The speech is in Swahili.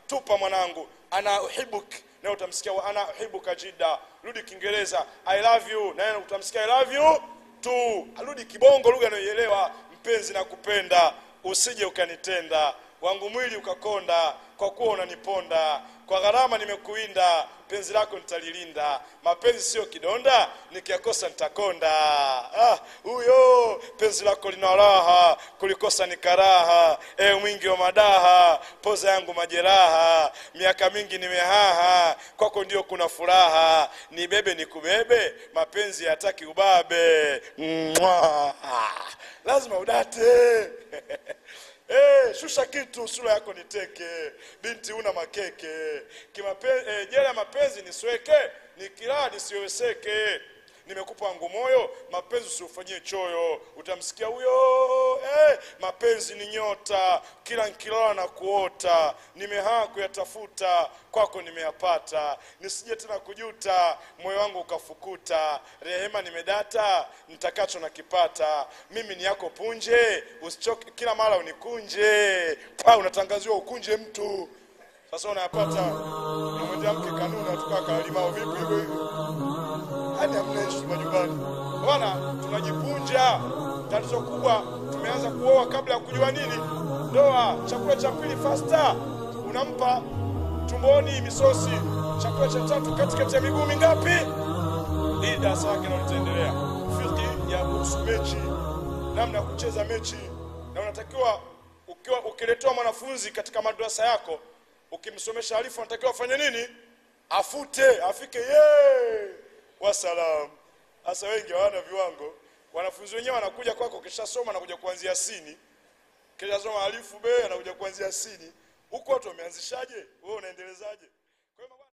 tupa mwanangu ana uhibuk naye utamsikia wa ana uhibuka jida rudi kiingereza i love you naye utamsikia i love you tu arudi kibongo lugha anayoielewa mpenzi na kupenda usije ukanitenda wangu mwili ukakonda kwa kuwa unaniponda kwa gharama nimekuinda penzi lako nitalilinda mapenzi sio kidonda nikiyakosa nitakonda Ah, huyo penzi lako lina raha kulikosa ni karaha e mwingi wa madaha poza yangu majeraha miaka mingi nimehaha kwako ndio kuna furaha nibebe nikubebe mapenzi yataki ubabe Mwah. lazima udate Eh, shusha kitu sura yako niteke binti una makeke Kimape, eh, jela ya mapenzi nisweke nikilaa nisiweseke nimekupa wangu moyo mapenzi usiufanyie choyo utamsikia huyo eh, mapenzi ni nyota kila nkilala na kuota nimehaa kuyatafuta kwako nimeyapata nisije tena kujuta moyo wangu ukafukuta rehema nimedata nitakacho nakipata mimi ni yako punje usichoke kila mara unikunje pa unatangaziwa ukunje mtu sasa unayapata namwendea mke kanuni atukaa kalimao vipi hivyo hivyo hadi hamnaishi majumbani bwana tunajipunja tatizo kubwa tumeanza kuoa kabla ya kujua nini ndoa chakula cha pili fasta unampa tumboni misosi chakula cha tatu katikati ya miguu mingapi hii darasa lake nalo litaendelea fiki ya kuhusu mechi namna ya kucheza mechi na unatakiwa ukiwa ukiletewa mwanafunzi katika madrasa yako ukimsomesha alifu anatakiwa afanye nini afute afike ye wasalam hasa wengi hawana viwango wanafunzi wenyewe wanakuja kwako kishasoma anakuja kuanzia sini kishasoma alifu be anakuja kuanzia sini huku watu wameanzishaje wewe unaendelezaje